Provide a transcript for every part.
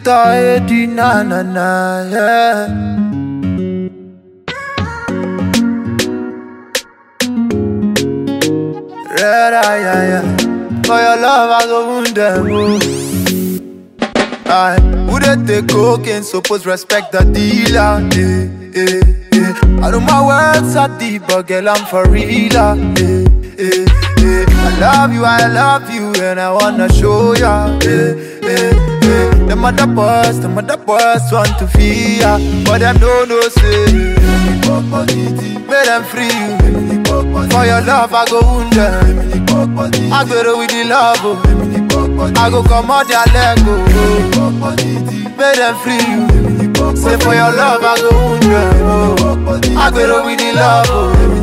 Victor Eddie, na na na, yeah. Red eye, yeah, yeah. For your love, I go wound them. Oh. Aye, who they take cocaine, suppose respect the dealer. Eh, eh, eh. I know my words are deep, but girl, I'm for real. ah, Eh, eh, eh. I love you, I love you, and I wanna show ya. Eh, eh, eh. The mother boys, the mother boys want to feel ya, but them don't know say. Make them free you. For your love, I go wound them. I go with the love, oh. I go come out their leg, oh. Make them free you. Say for your love, I go wound them, oh. I go with the love, oh.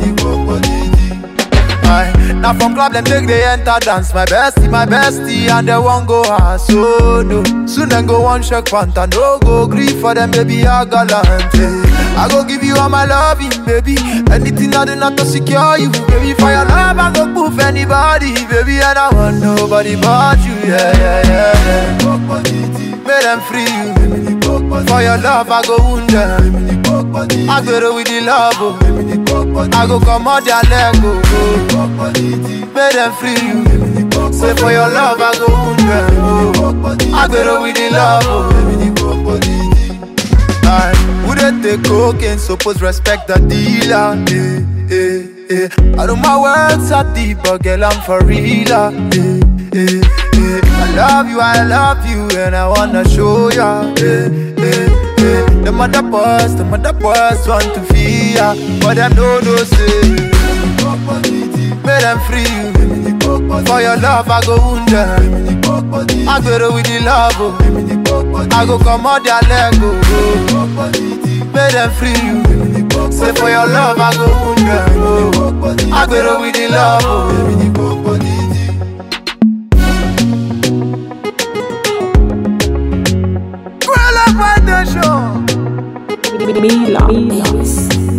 Aye. Now from club them take they enter dance My bestie, my bestie and they won't go hard So no, soon them go one shake panta No go grief for them baby I gallant eh. I go give you all my loving baby Anything I do not to secure you Baby for your love I go proof anybody Baby and I want nobody but you Yeah, yeah, yeah, yeah. Make them free you For your love I go wound them I go with the love oh. I go come out their leg oh. Make them free you Say for your love I go wound them oh. I go with the love oh. Aye, who they take cocaine suppose respect the dealer eh, eh, eh. I know my words are deep but girl I'm for real ah, eh, eh, eh. I love you, I love you and I wanna show ya eh, eh, eh. The mother boys, the mother boys want to feel ya But them don't know say Make them free you For your love I go wound them I go with the love oh. I go come out their leg oh. Make them free you Say for your love I go wound them oh. I go with the love oh. Girl, I'm on the show Mila. Mila.